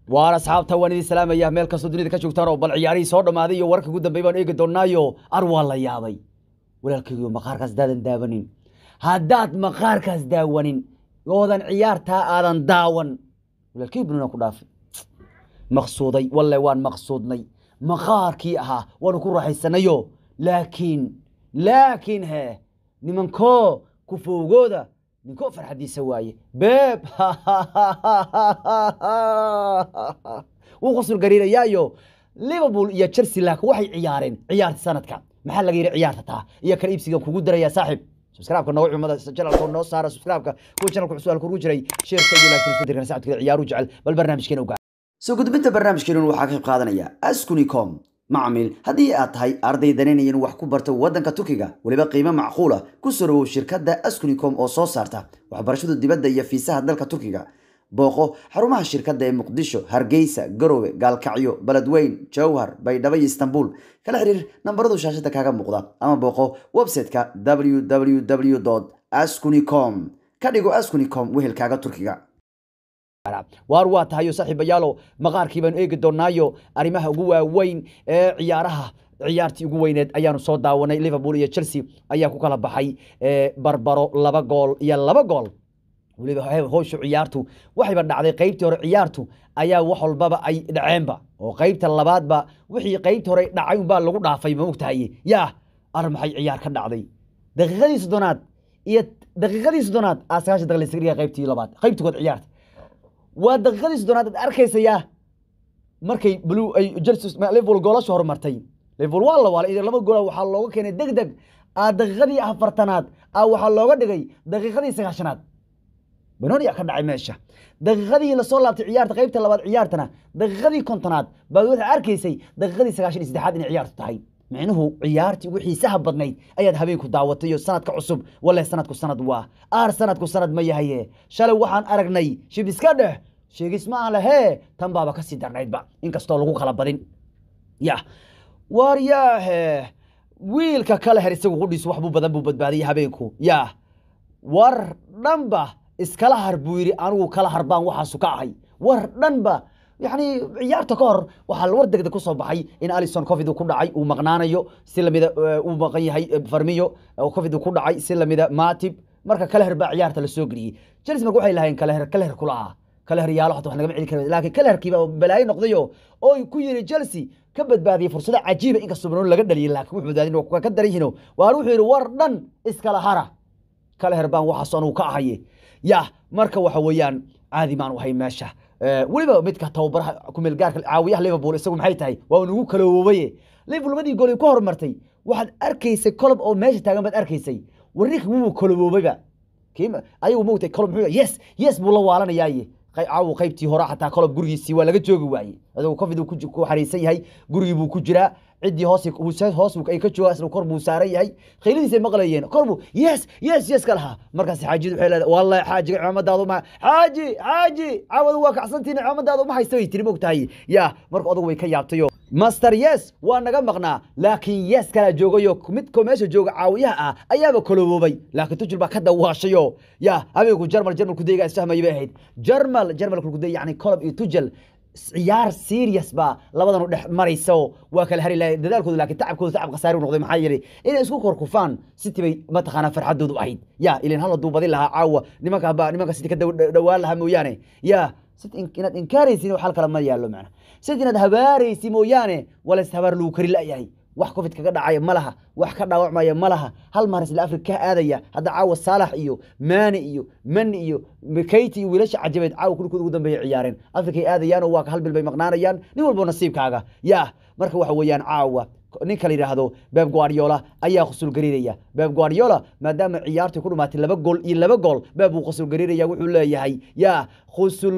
waan asxaabta waan idin salaamaya meel kastoo dunida ka joogtaan oo bal ciyaarihii soo dhammaaday iyo wararka ugu dambeey baan eegi doonaayo ar waa la yaabay walaalkaygiyo maqaarkaas haddaadan daawanin haddaad maqaarkaas daawanin oodan ciyaartaa aadan daawan walaalkay bununa ku dhaafay maqsuuday walle waan maqsuudnay maqaarkii ahaa waanu ku raaxaysanayo laakiin laakiin he nimankoo kufowgooda ninkoo farxadiisa waaye beeb wuu qosol gariirayaayo liverpool iyo chelsea laakiin waxay ciyaareen ciyaarta sanadka maxaa laga yidhi ciyaarta taa iyo kala iibsigan kugu daraya saaxiib subscribe-ka nooga cumada channelka noo saara subscribe-ka kuwa channelka cusub halka ugu jiray sheerka iyo like isku dirkan sacadkada ciyaaru jecel bal barnaamijkeena ogaa soo gudbinta barnaamijkeenun waxaa ka qayb qaadanaya askunicom macmiil haddii aad tahay arday danaynaya inuu wax ku barto waddanka turkiga weliba qiimo macquula ku soo dhawow shirkadda askunicom oo soo saarta waxbarashada dibadda iyo fiisaha dalka turkiga booqo xarumaha shirkadda ee muqdisho hargeysa garowe gaalkacyo beledweyn jowhar baydhabo iyo istanbul kala xiriir nambaradu shaashada kaaga muuqda ama booqo website-ka www askunicom ka dhigo askunicom wehelkaaga turkiga waar waa tahayo saaxiibayaalo maqaarkii baanu eegi doonaayo arrimaha ugu waaweyn ee ciyaaraha ciyaartii ugu weyneed ayaanu soo daawanay liverpool iyo chelsea ayaa ku kala baxay barbaro laba gool iyo laba gool weliba howsha ciyaartu waxayba dhacday qaybtii hore ciyaartu ayaa wax walbaba ay dhaceenba oo qaybta labaadba wixii qaybtii hore dhacay unbaa lagu dhaafay ma ogtahay yaa ar maxay ciyaar ka dhacday daqiiqadii soddonaad iyo daqiiqadii soddonaad aa sagaashan daqiiq laysaga dhigay qaybtii labaad qaybtii kood ciyaarta waa daqiiqadii soddonaad aad arkaysayaa markay blue ay chelsea liverpool goolasha horumartay liverpool waa la waalay laba gool waxaa looga keenay deg deg aa daqiiqadii afartanaad aa waxaa looga dhigay daqiiqadii sagaashanaad banooni aa ka dhacay meesha daqiiqadii lasoo laabtay ciyaarta qaybta labaad ciyaartana daqiiqadii kontonaad baad waxaa arkaysay daqiiqadii sagaashan iyo saddexaad inay ciyaartu tahay micnuhu ciyaartii ugu xiisaha badnayd ayaad habeenku daawatay iyo sanadka cusub walle sanadku sanad waa aar sanadku sanad ma yahaye shalay waxaan aragnay shib iska dheh sheegis ma aan lahee tan baaba kasii darnaydba inkastoo lagu kala badin ya waar yaahe wiilka kale her isagu qudhiisu wax buu badan buu badbaadiyay habeenku ya war dhanba iskala har buu yidhi anigu kala har baan waxaasu ka ahay war dhanba yani ciyaarta ka hor waxaa war degdeg kusoo baxay in alison covid ku dhacay uu maqnaanayo si lamida uu maqan yahay farmiyo covid ku dhacay si lamida matib marka kaleher baa ciyaarta lasoo geliyey chelsea marka waxay lahayeen kaleher kaleher kula aha kaleher yaalo xataa wax nagama celi kara laakiin kaleherkiiba balaayo noqdayo oo ku yiri chelsea ka badbaadiyey fursado cajiiba inkastoo banooni laga dhaliyay laakiin wuxuu badbaadin waa ka daran yihiin waar wuxuu yidhi war dhan iskala hara kaleher baan waxaas anugu ka ahaye ya marka waxa weeyaan caadi maan ahay meesha weliba midka tababaraha kumeelgaarka caawiyaha liverpool isagu maxay tahay waa nagu kaloobaye liverpool labadii gool ku horumartay waxaad arkaysay kolob oo meesha taagan baad arkaysay warninka wuu kaloboobayba ayagu mogtay kolob muxuu yes yes buu la waalanayaaye caawu qaybtii hore xataa kolob gurigiisii waa laga joogi waaye aduu covid ku xariisan yahay gurigii buu ku jiraa ciddii hoos hoos ay ka joogaa isna kor buu saaran yahay khayladiisay maqlayeen kor buu yes yes yes ka lahaa markaas xaajiyadu waxay leedahay wallahi xaajiga cimaamadaadu ma xaaji xaaji caawadu waa kacsantiin cimaamadaadu ma haysta bay tiri mogtahay yaa marka odagu way ka yaabtayo master yes waa naga maqnaa laakiin yes kala joogayo midkoo meesha jooga caawiyaha ah ayaaba koloboobay laakiin tujul baa ka dawaashayo yaa habeenku jarmal jarmal kudayga isfahmaya bay ahayd jarmal jarmal kuday yani kolob iyo tujal ciyaar serious baa labadan u dhex marayso waa kala hari lahay dadaalkooda laakiin tacabkooda tacab khasaari u noqday maxaa yeelay inay isku korkufaan city bay mataqaanaa farxadoodu ahayd ya ilan hal hadduu badin lahaa caawa nimanka ba nimanka city ka dhawaan lahaa mooyaane ya city inaad inkaaraysin wax hal kale ma yaallo macna city inaad habaaraysi mooyaane walays habaar lagu kari la'yahay wax covid kaga dhacaya ma laha wax ka dhaawacmaya ma laha hal maar isla afrika ka aadaya hadda caawa saalax iyo maani iyo mani iyo kayti iyo wiilasha cajabeed caawa kulkood ugu dambeeya ciyaareen afrikay aadayaan oo waa hal bil bay maqnaanayaan nin walbo nasiibkaaga yaa marka waxa weeyaan caawa ninka la yidhaahdo beb guardiola ayaa khusul gariiraya beb guardiola maadaama ciyaartii ku dhumaatay laba gool iyo laba gool beb buu khusul gariiraya wuxuu leeyahay yaa khusul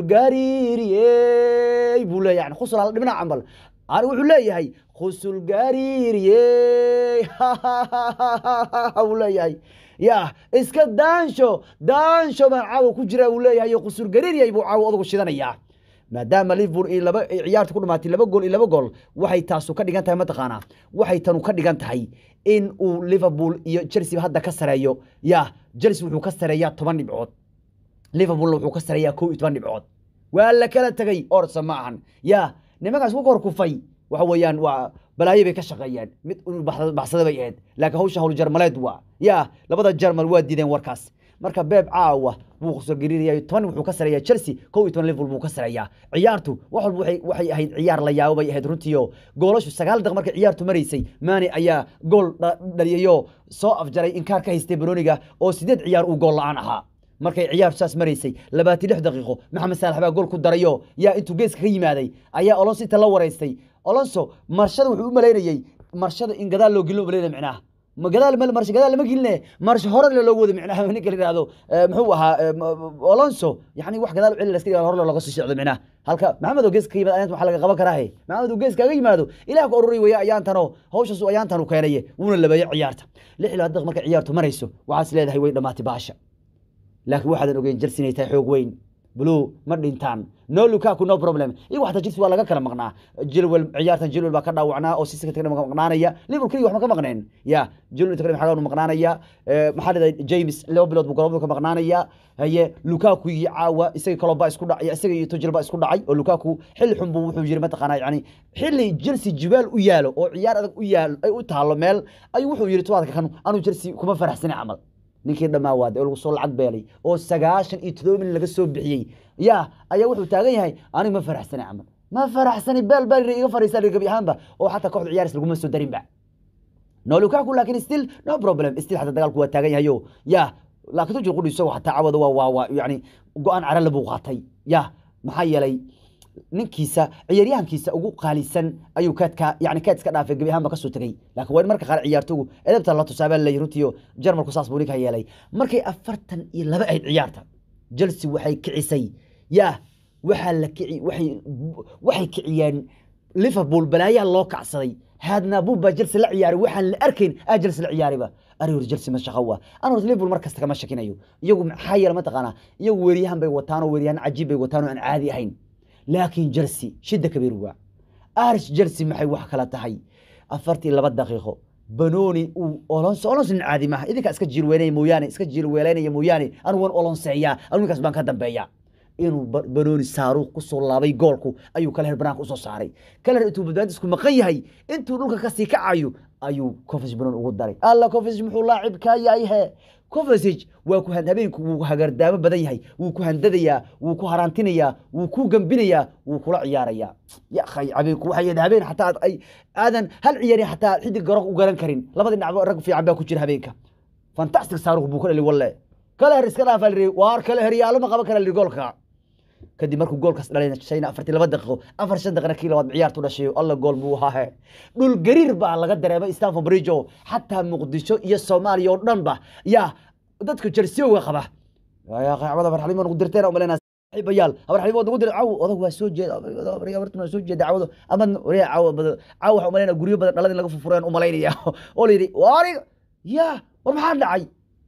gariiriyey buu leeyahay yani khusul hal dhibna cambal ani wuxuu leeyahay khusul gariiriyey buu leeyahay ya iska daansho daansho baan caawa ku jira buu leeyahay khusul gariiriyey buu caawa odagu shidanayaa maadaama liverpool iyo laba ciyaarta ku dhamaatay laba gool iyo laba gool waxay taasu ka dhigan tahay mataqaanaa waxay tanu ka dhigan tahay in uu liverpool iyo chelsea hadda ka sareeyo ya chelsea wuxuu ka sareeyaa toban dhibcood liverpoolna wuxuu ka sareeyaa kow iyo toban dhibcood waa la kala tegay orsa ma ahan ya nimankaas ku kor kufay waxa weeyaan waa balaayo bay ka shaqeeyeen mid uu baxsa- baxsada bay ahayd laakiin hawsha hawl jarmaleed waa ya labada jarmal waa diideen warkaas marka beeb caawa wuu soo gariiraya toban wuxuu ka sareeyaa chelsea kow iyo toban liverpool buu ka sareeyaa ciyaartu wax walba waxay waxay ahayd ciyaar la yaabo bay ahayd runtii oo goolashu sagaal daqiiq markay ciyaartu maraysay maani ayaa gool dha- dhaliyayoo soo afjaray inkaar ka haystay baroniga oo sideed ciyaar uu gool la-aan ahaa markay ciyaartu saas maraysay labaatan lix daqiiqo maxamed saalax baa gool ku darayo yaa intuu geeska ka yimaaday ayaa olonso inta la wareystay olonso marshada wuxuu u malaynayey marshada in gadaal loo gelin u malaynaya micnaha ma gadaal ma marsha gadaal lama geline marsh hore loo wada micnaha ninka la yidhaahdo eh, muxuu ahaa eh, m- olonso yani wax gadaal u celi laska hore looga soo socdo micnaha halka maxamed oo gees ka yimaado ayaanta waxaa laga qaban karaa he maxamed oo gees kaaga yimaado ilaah ka ururi weeye ayaantanoo hawshaas uu ayaantan u keenaye wuuna labeeye ciyaarta lix iyo labaatan daqiiq markay ciyaartu marayso waxaas leedahay way dhammaatay baasha laakiin waxaadan ogeyn Chelsea inay tahay xoog weyn blue ma dhintaan no Lukaku no problem iyagu xataa Chelsea waa laga kala maqnaa Chilwell ciyaartan Chilwell baa ka dhaawacnaa oo Sissoko tagay maqnaanaya Liverpool kaliya wax ma ka maqneen ya Chilwell tagay maxaa maqnaanaya Eh, maxaa la yidhahdaa James laba bilood buu garoonka ka maqnaanaya haye Lukaku iyo caawa isaga kaloo baa isku dhacay isaga iyo Tuchel baa isku dhacay oo Lukaku xilli xun buu wuxuu yiri mataqaanaa yani xilli Chelsea jibaal u yaalo oo ciyaar adag u yaalo ay u taalo meel ayuu wuxuu yiri tuwaadka kan anu Chelsea kuma faraxsani camal ninkii dhammaa waaday oo lagu soo lacag beelay oo sagaashan iyo todoba milyan laga soo bixiyey ya ayaa wuxuu taagan yahay aniga ma faraxsani camal ma faraxsani beel beel iga fariisa gabi ahaanba oo xataa kooxda ciyaaris laguma soo darinba no lukaku laakiin still no problem still xataa dagaalku waa taagan yahayo ya laakiin tujir qudhi isagoo xataa cawada waa waa waa yani go-aan carale buu qaatay ya maxaa yeelay ninkiisa ciyaaryahankiisa ugu qaalisan ayuu kaadka yani kaad iska dhaafay gebi ahaanba kasoo tegey laakiin waa in marka qaar ciyaartogu edebta la tusaabaa laleeyahy runtiio jarmalku saas buu ninka yeelay markay afartan iyo laba ahayd ciyaarta chelsea waxay kicisay ya waxaa la kici waxay waxay kiciyeen liverpool balaayaa loo kacsaday haadnaabuub baa chelsea la ciyaaray waxaan la arkayn aa chelsea la ciyaariba ari hor chelsea ma shaqo waa an horta liverpool mar kasta kama shakinayo iyagu maxaa yeele mataqaanaa iyagu weeryahan bay wataan oo weeryahan cajiib bay wataan oo aan caadi ahayn laakiin chelsea shida kabiir waa arish chelsea maxay wax kala tahay afartii laba daqiiqo banoni uu olonso olonso nin caadi maaha idinkaa iska jiirweynaya mooyaane iska jiirweelaynaya mooyaane anigu waan olonseeyaa anigu ninkaas baan ka dambeeya inuu Ba- banoni saaruuq kusoo laabay goolku ayuu kaleher banaanka usoo saaray kaleher intuu badbaadisku maqan yahay intuu dhulka kasii kacayo ayuu cofis banoni ugu daray alla cofis muxuu laacib kaa yahay he covasage waa ku han- habeenku wuu hagardaamo badan yahay wuu ku handadayaa wuu ku haraantinayaa wuu ku gambinayaa wuu kula ciyaarayaa ya akhay habeenku waxay yahay habeen xataa aad- ay aadan hal ciyaari xataa xidig garoon u garan karin labadii dhinacba rag fiican baa ku jira habeenka fantastic saaruq buu ka dhali walle kale her iska dhaafaa lihi waar kale heryaalo ma qaban kara lihi goolka kadib markuu goolkaas dhalay shayna afartii laba daqiiqo afar shan daqiiqo kii labaad ciyaartu dhashay alla gool buu ahaa dhul gariir baa laga dareemay stanford bridge oo xataa muqdisho iyo soomaaliya oo dhan ba yaa dadka jersiyoga qaba yaa qaacbada farxalimo nagu dirteen umalena bayaal habar xalimo nagu dir caw odag waa soo jeeda habartuna waa soo jeeda cawado ama wariya caw badan caw waxa umalayna guryo badan dhalada in laga furfureen umalaynaya oo la yidhi waariga yaa war maxaa dhacay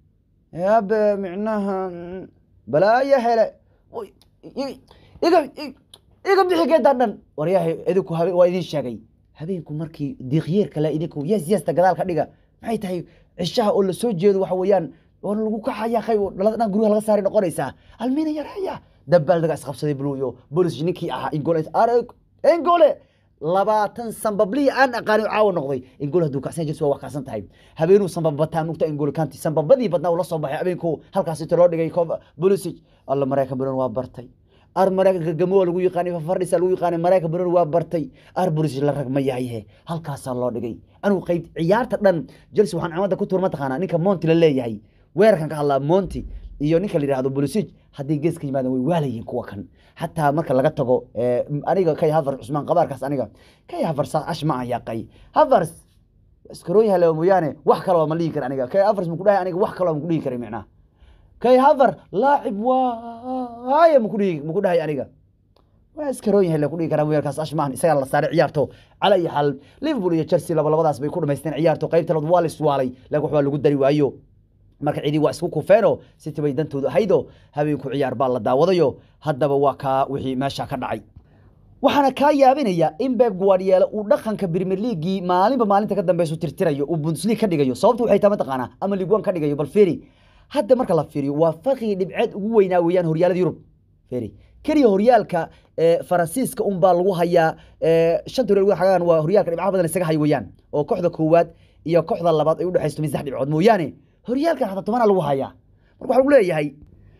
yaabe micnaha balaaya hele Oy, i- iga i- iga bixi geedaa dhan waryahay idinku habe waa idin sheegay habeenku markii diiqyeerka le idinku yes yesta gadaal ka dhiga maxay tahay cishaha oo lasoo jeedo waxa weeyaan oo lagu kaxaya kay dhalada dhan guryaha laga saari noqonaysaa almina yareeya dabaaldaga isqabsaday bluyo bolis ninkii ahaa ingole arag ingole labaatan sambabliya aan aqaani caawa noqday ingol hadduu kacsan jirsi waa wax kacsan tahay habeenuu sambabataa nugta ingol kanti sambabadii badnaa uu la soo baxay habeenku halkaas inta loo dhigay bolisic alla maraykan badan waa bartay ar maraykanka gamo waa lagu yaqaanay fafardhisa lagu yaqaanay maraykan badan waa bartay ar bolisic la rag ma yahay he halkaasaa loo dhigay anigu qayb ciyaarta dhan jelsi waxaan camada ku tuur mataqaanaa ninka monti la leeyahay weerarkan ka hadlaa monti iyo ninka la yidhahdo bolisic haddii gees ka yimaadaan way waalayihiin kuwa kan xataa marka laga tago eh, aniga kay havers cusmaan qabaarkaas aniga kay havers ash ma aan yaqay havers iskarooyin hale mooyaane wax kale waa ma dhihi kara aniga kay havers maku dhahay aniga wax kale waa maku dhihi karay micnaha kay haver laacib waaye maku dhihi maku dhahay aniga waa iskarooyin hale ku dhihi karaa weerarkaas ash maahan isagaa la saaray ciyaarto cala iyo xal liverpool iyo chelsea laba labadaas bay ku dhamaysteen ciyaarto qaybta labaad waa la iswaalay laakiin waxbaa lagu dari waayo marka cidii waa isku kufeeno city bay dantoodu ahaydo habeenku ciyaar baa la daawadayo haddaba waa kaa wixii meesha ka dhacay waxaana kaa yaabinaya in Pep Guardiola uu dhaqanka Premier League maalinba maalinta ka dambeyso tirtirayo uu Bundesliga ka dhigayo sababtu waxay tahay mataqaanaa ama Ligue 1 ka dhigayo bal fiiri hadda marka la fiiriyo waa farqiga dhibceed ugu weynaa weeyaan horyaalada Yurub fiiri keliya horyaalka ee, faransiiska unbaa lagu hayaa ee, shanta horyal xagaan waa horyaalka dhibcaha badan isaga hay weeyaan oo kooxda koowaad iyo kooxda labaad ay u dhexaysto min saddex dhibcood mooyaane horyaalkan xataa tobanaa lagu hayaa marka waxaa lagu leeyahay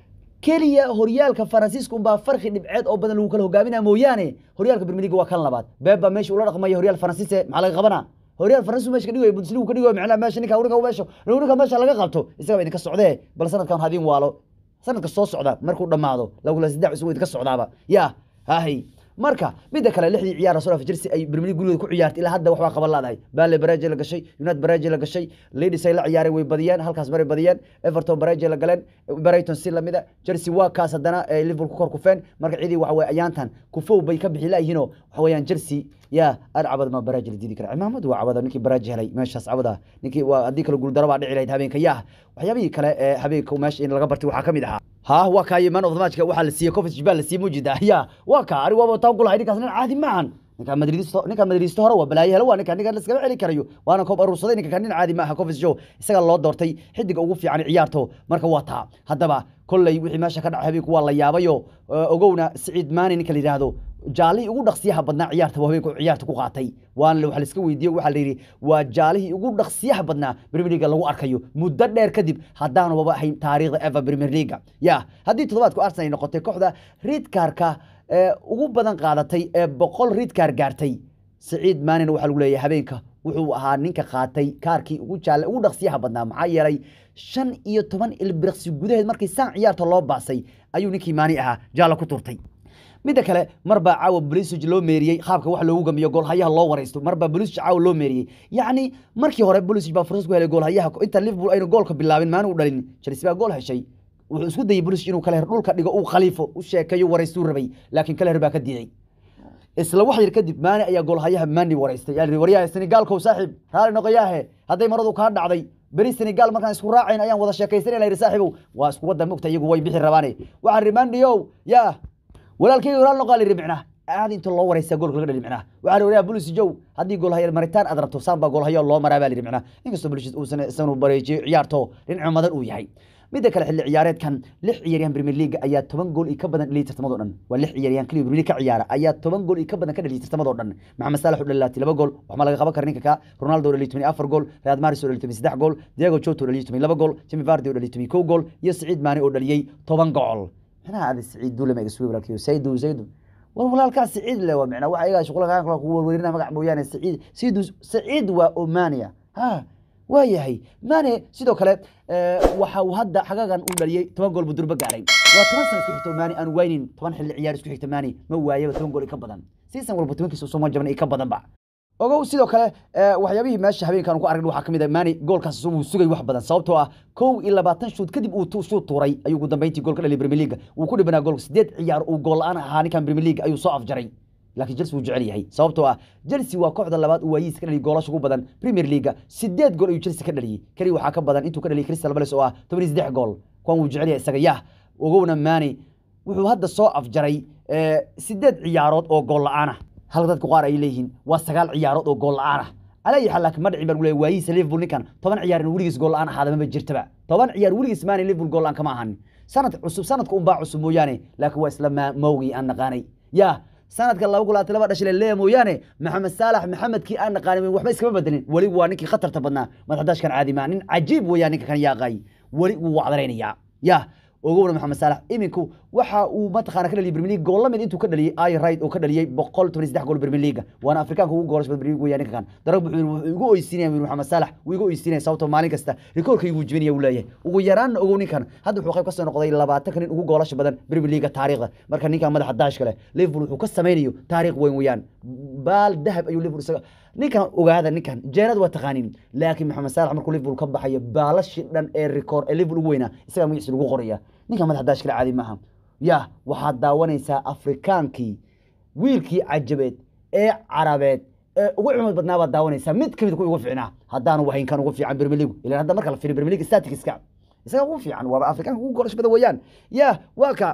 keliya horyaalka faransiiska unbaa farqi dhibceed oo badan lagu kala hogaaminaa mooyaane horyaalka bermeliga waa kan labaad beeba meesha ula dhaqmaya horyaal faransiise maxaa laga qabanaa horyaal faransiis meesha ka dhigayo bundesliga ka dhigayo macnaha meesha ninka ninka meesha ninka meesha laga qabto isaga idinka socdee bal sanadkan hadin waalo sanadka soo socda markuu dhammaado lagula saddex cusub idinka socdaaba yaa hahay marka midda kale lixdii ciyaar soo Chelsea ay Premier League gurigeeda ku ciyaartay ilaa hadda waxba qaban laadahay Bale Barage la gashay United Barage la gashay Leeds ay la ciyaareen way badiyeen halkaas maray badiyeen Everton Barage la galeen Brighton si lamida Chelsea waa kaas haddana ee Liverpool ku kor kufeen marka cidii waxa way ayaantan kufow bay ka bixi laayihiin oo waxa weeyaan Chelsea yaa arcabad ma Barage la diidi kara cimaamad waa cabada ninkii Barage helay meeshaas cabada ninkii waa haddii kale guul daraba dhici lahayd habeenka yaa waxyaabihii kale ee habeenka meesha in laga bartay waxaa ka mid ahaa ها waa kaay man of the match waxaa la siiyey Kovac Jibal la siiyey mujida ya waa ka ari waa taan kula ninkaas nin caadi maahan ninka madridisto ninka madridisto hore waa balaayo helo waa ninka ninka la iskaga celi karayo waana koob aruursaday ninka kan nin caadi maaha Kovac Joe isaga loo doortay xidiga ugu fiican ciyaarto marka waa taa haddaba kolley wixii meesha ka dhacay habeenku waa la yaabayo ogowna Saciid Maani ninka la yiraahdo jaalihii ugu dhaqsiyaha badnaa ciyaarta waa habeenku ciyaarta ku qaatay waana waxa la iska weydiiyey waxa la yidhi waa jaalihii ugu dhaqsiyaha badnaa Premier League lagu arkayo muddo dheer kadib haddaanu waba ahayn taariikhda ever Premier League ya haddii toddobaadku Arsenal ay noqotay kooxda red cardka ee ugu badan qaadatay ee boqol red card gaartay Saciid Maane waxa lagu leeyahay habeenka wuxuu ahaa ninka qaatay kaarkii ugu jaalle ugu dhaqsiyaha badnaa maxaa yeelay shan iyo toban ilbiriqsi gudaheed markii saan ciyaarta loo baasay ayuu ninkii maani ahaa jaalla ku turtay midda kale marbaa caawa Pulisic loo meeriyey qaabka wax loogu gamiyo goolhayaha loo wareysto marbaa Pulisic caawa loo meeriyey yacni markii hore Pulisic baa fursad ku helay goolhayaha inta Liverpool aynu goolka bilaabin maanu u dhalin Chelsea baa gool heshay wuxuu isku dayay Pulisic inuu kale dhulka dhigo uu khaliifo u sheekayo wareystuu rabay laakiin kale baa ka diiday isla wax yar kadib maani ayaa goolhayaha maani wareystay yaa lihi waryaha Senegalkow saaxiib raali noqoyaahe hadday maradu kaa dhacday beri Senegal markaan isku raacayn ayaan wada sheekaysanay la saaxiibow waa isku wada mugta iyagu way bixi rabaane waxaan rimandiyow yaa walaalkayga raali noqaa lihi micnaa aad inta loo wareysaa goolka laga dhali micnaa waxaa la wariyaa Pulisic jow haddii goolhaya maritaan aad rabto saan baa goolhayo loo maraa baa lihi micnaa inkastoo Pulisic uusan isanu bareejiyo ciyaarto dhinaca madan uu yahay midda kale xilli ciyaareedkan lix ciyaaryahan Premier League ayaa toban gool iyo ka badan dhaliyay tartamadoo dhan waa lix ciyaaryahan kaliya Premier League ka ciyaara ayaa toban gool iyo ka badan ka dhaliyay tartamadoo dhan Maxamed Salah u dhalilaatay laba gool waxma laga qaban karaa ninka ka Ronaldo dhaliyay toban iyo afar gool Riyad Mahrez oo dhaliyay toban iyo saddex gool Diego Jota oo dhaliyay toban iyo laba gool Jamie Vardy oo dhaliyay toban iyo kow gool iyo Saciid Mane oo dhaliyay toban gool maxaa aad Saciid Dule ma iga soo walaalkiyo Saydu Saydu war walaalkaas Saciid le waa macnaa waxa iga shuqul kaan kala ku warweerina magac mooyaane Saciid Saydu Saciid waa Omania ha waayahay mane sidoo kale waxa uu hadda xagagan u dhaliyey toban gool buu durba gaaray waa toban sano isku xigta mani aan waynin toban xilli ciyaar isku xigta mani ma waayaba toban gool ka badan season walba tobankiisa usoo jabnay ka badanba ogow sidoo kale waxyaabihii meesha habeenkan ku aragn waxaa ka mid ah mani goolkaas uu sugay wax badan sababtoo ah kow iyo labaatan shuud kadib uu shuud tuuray ayuu ugu dambeyntii gool ka dhaliyay Premier League wuu ku dhibanaa goolka sideed ciyaar uu gool la'aan ahaa ninkan Premier League ayuu soo afjaray laakiin Chelsea wuu jecel yahay sababtoo ah Chelsea waa kooxda labaad uu waayiis ka dhaliyay goolasha ugu badan Premier League sideed gool ayuu Chelsea ka dhaliyay kali waxaa ka badan intuu ka dhaliyay Crystal Palace oo ah 13 gool kuwan wuu jecel yahay isaga yah ogowna Mane wuxuu hadda soo afjaray sideed ciyaarood oo gool la'aan ah halka dadku qaar ay leeyihiin waa sagaal ciyaarood oo gool la'aan ah على حال لكن ما دعي بقول وايس ليفربول نكان طبعا عيار وليس جول انا هذا ما بجرتبع طبعا عيار وليس ماني ليفربول جول انا كما هن سنه عصب سنه كون باع عصب موياني لكن واسلام موغي ان قاني يا sanadka laba golaad laba dhashay leeyahay mooyaane maxamed saalax maxamed kii aan naqaanin waxba iskama bedelin wali waa ninkii khatarta badnaa madaxdash kan caadi maa nin cajiib weeyaan ninka kan yaaqay wali wuu wacdaraynayaa ya ogowna maxamed saalax iminku waxa uu mataqaana ka dhaliyay Premier League gool lamid intuu ka dhaliyay ay right oo ka dhaliyay 113 gool Premier League waana Afrikaanka ugu goolasho Premier League weeyaan ninka kan darab wuxuu igu oysiinaya maxamed saalax wuu igu oysiinaya sababtoo maalin kasta rikoorka igu jibinaya uu leeyahay ugu yaraan ogow ninkan hadda wuxuu qayb ka soo noqday 20 kan ugu goolasho badan Premier League taariikhda marka ninkan madaxa daashka leh Liverpool wuxuu ka sameeyo taariikh weyn weeyaan baal dahab ayuu Liverpool isaga ninkan ogaada ninkan jeerad waa taqaanin laakiin maxamed saalax markuu Liverpool ka baxayo baalashi dhan ee rikoor ee Liverpool ugu weynaa isaga magaciisa lagu qoraya ninkan madaxa daashka caadi maaha ya waxaad daawanaysaa afrikaankii wiilkii cajabeed ee carabeed ee ugu cumad badnaa baad daawanaysaa mid kamid ku ugu fiicnaa haddaanu wahayn kan ugu fiican Premier League ilaa hadda marka la fiiriyo Premier League statistics-ka isaga ugu fiican waa afrikaanka ugu goolash badan weeyaan ya waa ka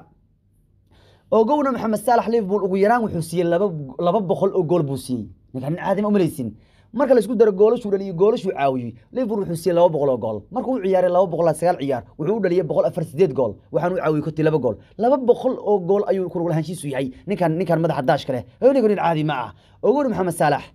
ogowna maxamed saalax liverpool ugu yaraan wuxuu siiyey laba laba boqol oo gool buu siiyey ninkan nin caadi ma umalaysin marka laisku daro goolashuu dhaliyey goolashuu caawiyey liverpool wuxuu siiyey laba boqol oo gool markuu u ciyaaray laba boqol sagaal ciyaar wuxuu u dhaliyey boqol afar sideed gool waxaanu u caawiyey kontii laba gool laba boqol oo gool ayuu kuluglahanshiisu yahay ninkan ninkan madaxa daashka leh onigo nin caadi ma ah ogori maxamed saalax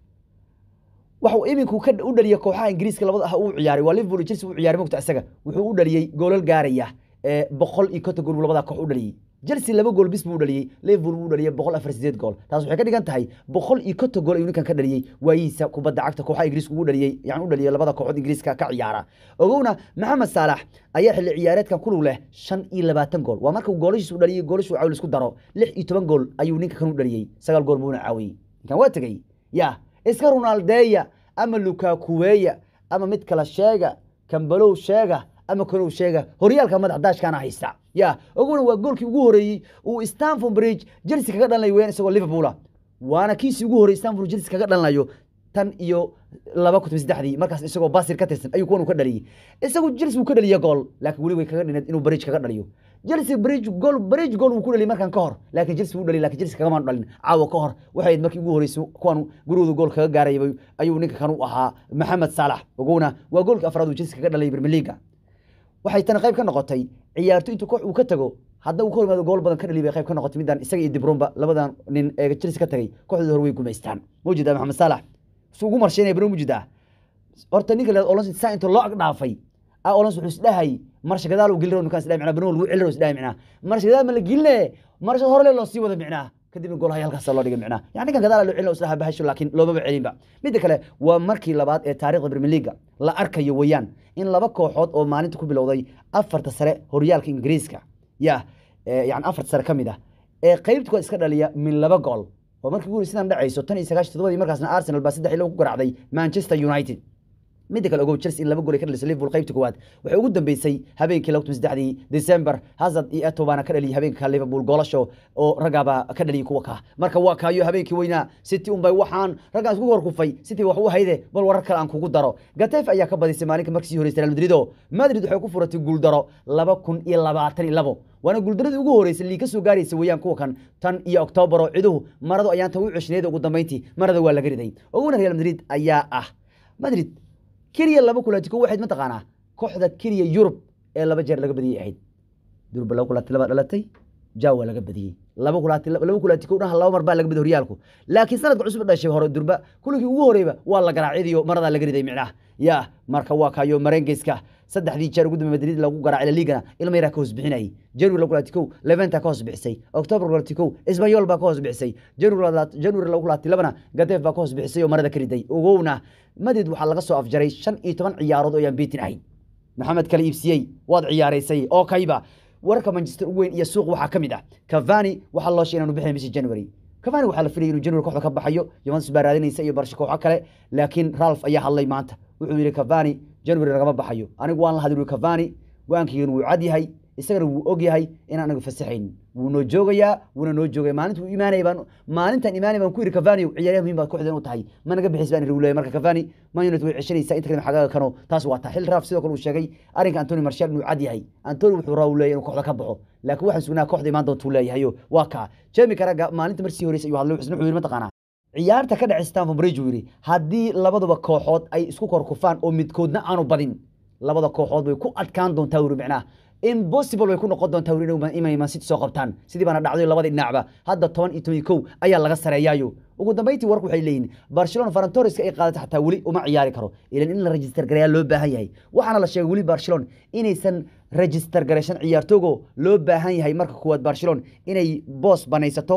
waxuu iminku ka u dhaliyey kooxaha ingiriiska labada ah uu ciyaaray waa liverpool iyo chelsea uu ciyaaray mogta isaga wuxuu u dhaliyey goolal gaaraya boqol iyo konton gool buu labada koox u dhaliyey chelsea laba gool bis buu u dhaliyey liverpool buu u dhaliyey boqol afar sideed gool taas waxay ka dhigan tahay boqol iyo konton gool ayuu ninkan ka dhaliyey waayihiisa kubadda cagta kooxaha ingiriiska ugu dhaliyey yani u dhaliyey labada kooxood ingiriiska ka ciyaara ogowna maxamed saalax ayaa xilli ciyaareedkan kulug leh shan iyo labaatan gool waa markuu goolashiis u dhaliyey goolashu caawi isku daro lix iyo toban gool ayuu ninka kan u dhaliyey sagaal gool buuna caawiyey ninkan waa tegey ya iska ronaldeya ama lukakuweya ama mid kala sheega kambalow sheega ama kanow sheega horyaalka madax daashkaana haysta ya oguna waa goolkii ugu horeeyey uu stanford bridge chelsea kaga dhalanayo weyaan isagoo liverpoola waana kiisii ugu horreeyey stanford chelsea kaga dhalanayo tan iyo laba kun saddexdii markaas isagoo basir ka tirsan ayuu kuwan uu ka dhaliyey isagu chelsea wuu ka dhaliya gool laakiin weli way kaga dhineed inuu bridge kaga dhaliyo chelsea bridge gool bridge gool wuu ku dhaliyay markan ka hor laakiin chelsea wuu dhaliyay laakiin chelsea kagama dhalin caawa ka hor waxay ahayd markii ugu horeysay kuwan gurigooda gool kaga gaarayay ayuu ninka kan u ahaa maxamed saalax ogowna waa goolkii afraad uu chelsea kaga dhalay premier leaga waxay tani qayb ka noqotay ciyaarto intuu koox uu ka tago hadda uu ka hor yimaado gool badan ka dhali bay qayb ka noqotay midaan isaga iyo dibromba labadan nin ee chelsea ka tagay kooxdooda hore way gumaystaan mawjida maxamed saalax su ugu marshaynaya bano mujida horta ninka leed olons saa inta loo ag dhaafay a olons wuxuu isdhahay marsha gadaal uu gelin ninkaan isdhahay micnaa bano lagu celin isdhahay micnaa marsha gadaal ma la geline marsha hore loo sii wada micnaa kadibna goolaha halkaas loo dhigay micnaa yani ninkan gadaal loo celin isdhaha bahasho laakiin loomaba celinba midda kale waa markii labaad ee taariikhda premier leaga la arkayo weeyaan in laba kooxood oo maalinta ku bilowday afarta sare horyaalka ingiriiska ya yani afarta sare ka mid ah ee qaybta kuwaad iska dhaliya min laba gool oo markii ugu sidan dhacayso tan iyo sagaashan todobadii markaasna arsenal baa saddex iyo laba ku garaacday manchester united midda kale ogow chelsea in laba gool ay ka dhalisay liverpool qaybta koowaad waxay ugu dambeysay habeenkii laba kun saddexdii december hazard iyo eto baana ka dhaliyay habeenka liverpool goolasho oo raggaabaa ka dhaliyay kuwa kaa marka waa kaayo habeenkii weynaa city unbay waxaan raggaan isku horkufay city wax u hayde bal warar kale aan kugu daro gatef ayaa ka badisay maalinka markii sii horeysay real madrid oo madrid waxay ku furatay guuldaro laba kun iyo labaatan iyo labo waana guuldaradii ugu horeysay lii ka soo gaaraysa weeyaan kuwa kan tan iyo oktoobar oo ciduhu maradu ayaan tan u ceshneed ugu dambeyntii marada waa laga riday oguna real madrid ayaa ah madrid keliya laba kulaatiko waxayd mataqaanaa kooxda keliya yurub ee laba jeer laga badiyey ahayd durba laba kulaati laba dhalatay jawa laga badiyey laba kulaati laba kulaatiko dhaha laba mar baa laga badiyey horyaalku laakiin sanadka cusub dhashay hore durba kuligii ugu horeyba waa la garaacidiyo maradaa laga riday micnaha ya marka waa kayo marengeyska saddexdii jeer ugu dambe madrid lagu garaacay laligana ilma yaraa ka hoos bixinayay january lagu laati kow leventa ka hoos bixisay october lagu laati kow isbanyol baa ka hoos bixisay january lagu laati labana gadef baa ka hoos bixisay oo marada ka riday ogowna madrid waxaa laga soo afjaray shan iyo toban ciyaarood oo yaan beetin ahayn maxamed kala iibsiyey waad ciyaaraysay oo kayba wararka manchester ugu weyn iyo suuq waxaa ka mid ah cavani waxaa loo sheegay inaanu bixin bishii january cavani waxaa la filayay inuu january kooxda ka baxayo juventus baa raadinaysa iyo barsha kooxo kale laakiin ralph ayaa hadlay maanta wuxuu yidhi cavani january lagama baxayo anigu waan la hadli cavani go-aankiigana wuu cad yahay isagana wuu og yahay inaan anagu fasaxayn wuu noo joogayaa wuuna noo joogaya maalinta uu imaanaya baan maalintan imaanaya baan ku yidhi cavani ciyaaryaha muhiim baad kooxda inuu tahay ma naga bixis baan ihi marka cavani man united way ceshanaysaa inta kadib xagaaga kano taas waa taa xil raaf sidoo kale uu sheegay arrinka antony marshal inuu cad yahay antony wuxuu raa uu leeyahay inuu kooxda ka baxo laakiin waxaan sugnaa kooxda imaan doontuu leeyahayo waa kaa jemi karaga maalinta marsii horeysay ayuu hadlay isna wuxuu yidhi mataqaanaa ciyaarta ka dhacay stanford bridge uu yidhi haddii labaduba kooxood ay isku korkufaan oo midkoodna aanu badin labada kooxood way ku adkaan doontaa wuri micnaha impossible way ku noqon doontaa wuri inay man city soo qabtaan sidii baana dhacday labadii dhinacba hadda toban iyo toban iyo kow ayaa laga sareeyaayo ugu dambeyntii warku waxay leeyihin barcelona farantoriska ay qaadatay xataa weli uma ciyaari karo ilan in la register gareeyaa loo baahan yahay waxaana la sheegay weli barcelona inaysan register garaysan ciyaartoogo loo baahan yahay marka kuwaad barcelona inay boos banaysato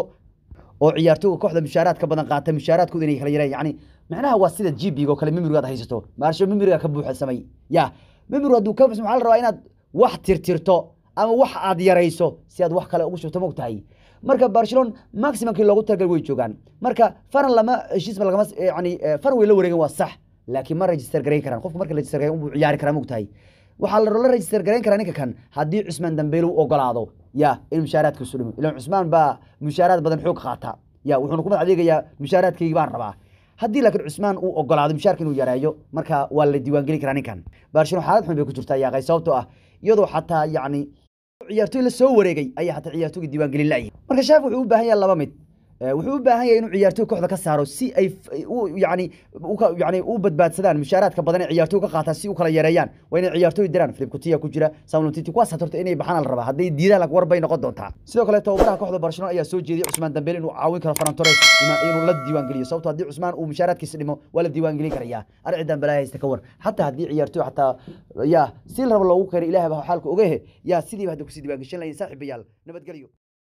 oo ciyaartooga kooxda mushaaraadka badan qaata mushaaraadkooda inay kala yareen yani macnaha waa sida jibiga oo kale mimirigaad haysato maarsho mimiriga ka buuxa samay ya mimirigu hadduu ka waxaa la rabaa inaad wax tirtirto ama wax aad yarayso si aad wax kale ugu shubto mog tahay marka barcelona maximumkii loogu talagal way joogaan marka faran lama heshiisba lagama yani faran way la wareegen waa sax laakiin ma register garayn karaan qofku marka register garayn unbuu ciyaari karaa mog tahay waxaa la register garayn karaa ninka kan haddii cusmaan dambeyle u ogolaado ya in mushaaraadkiisu dhimo ilan cusmaan baa mushaaraad badan xoog qaata ya wuxuuna kumad adeegayaa mushaaraadkaygii baan rabaa haddii laakiin cusmaan uu ogolaado mushaarka inuu yareeyo marka waa la diiwaangeli karaa ninkan barcelona xaalad xun bay ku jirtaa yaaqay sababtoo ah iyadoo xataa yacni ciyaartooy la soo wareegay ayaa xataa ciyaartooyga diiwaangelin la'yahay marka shaafi wuxuu u baahan yahay laba mid Eh, wuxuu u baahan yahay inuu ciyaartoy kooxda ka saaro si ay f- u yani u ka- yani u badbaadsadaan mushaaraadka badan ee ciyaartoy ka qaataan si u kala yareeyaan waa inay ciyaartoy diraan Philip Coutinho ku jira Samuel Titi kuwaas horta inay baxaan la rabaa hadday diidaan lag war bay noqon doontaa sidoo kale tababaraha kooxda Barcelona ayaa soo jeediyay Usman Dembele inuu caawin karo Ferran Torres ina- inuu la diiwaan geliyo sababtoo haddii Usman uu mushaaraadkiisa dhimo waa la diiwaan gelin karayaa arci Dembele haysta ka war xataa haddii ciyaartoy xataa ya si la rabo loogu keenay ilaahay baa xaalka ogehe yaa sidiiba hadda kusii diiwaan gashan lahayn saaxiibayaal nabadgelyo